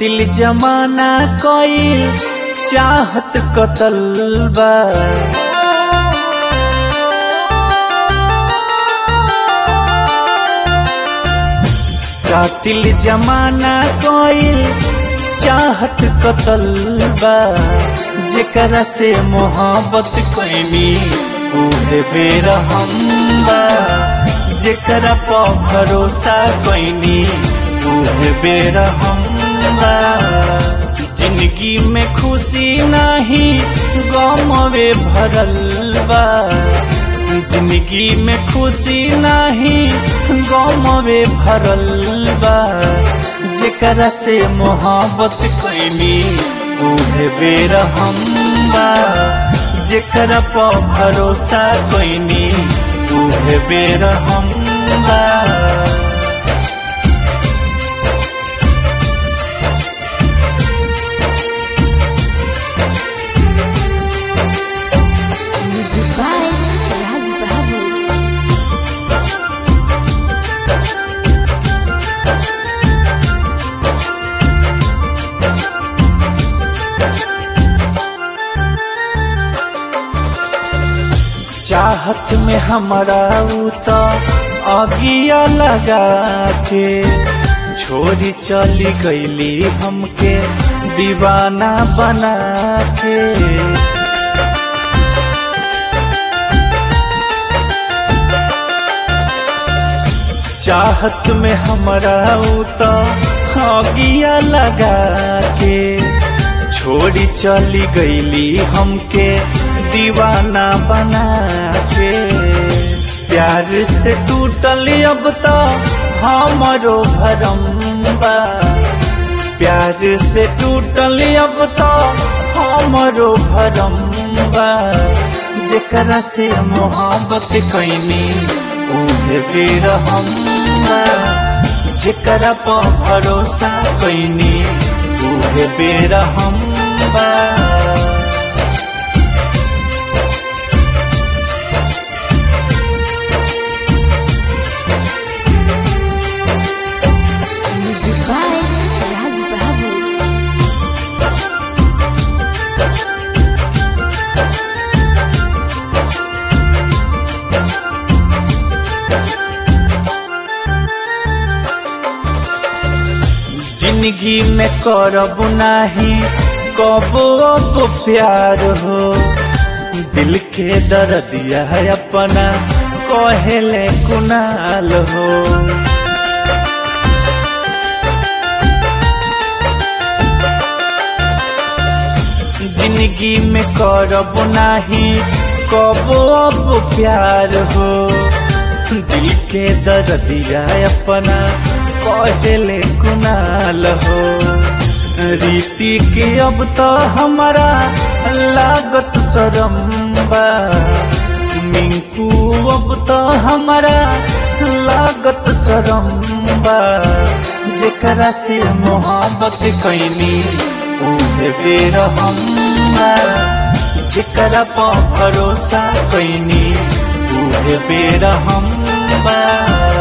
कातिल जमाना कईल चाहत कतल बा कातिल जमाना कईल चाहत कतल बा जेकरा से मोहब्बत कैनी उहे बेरहम बा जेकरा पर भरोसा कैनी उहे बेरहम बा जिंदगी में खुशी नाही गमवे भरल बा जिंदगी में खुशी नाही गमवे भरल बा जेकरा से मोहब्बत कैनी उहे बेरहम बा जेकरा पर भरोसा कैनी उहे बेरहम बा Music by Raj Babu. चाहत में हमारा ऊ तो अगिया लगा के छोरी चली गईली हमके दीवाना बना के चाहत में हमारा ऊ तो अगिया लगा के छोड़ी चली गईली हमके दीवाना बना के प्यार से टूटल अब तो हमारो भरम बा प्यार से टूटल अब तो हमारो भरम बा जेकरा से मोहब्बत कैनी उहे बेरहम बा जेकरा पर भरोसा कैनी उहे बेरहम बा Music by Raj Babu. जिंदगी में करब नाही कबो अब प्यार हो दिल के दर्दिया है अपना कहेले कुनाल हो जिंदगी में करब नाही कबो अब प्यार हो दिल के दर्दिया अपना कहले कुनाल हो रीति के अब तो हमारा लागत शरम बा मिंकू अब तो हमारा लागत शरम बा जेकरा से मोहब्बत कैनी उहे बेरहम बा जेकरा पर भरोसा कैनी उहे बेरहम बा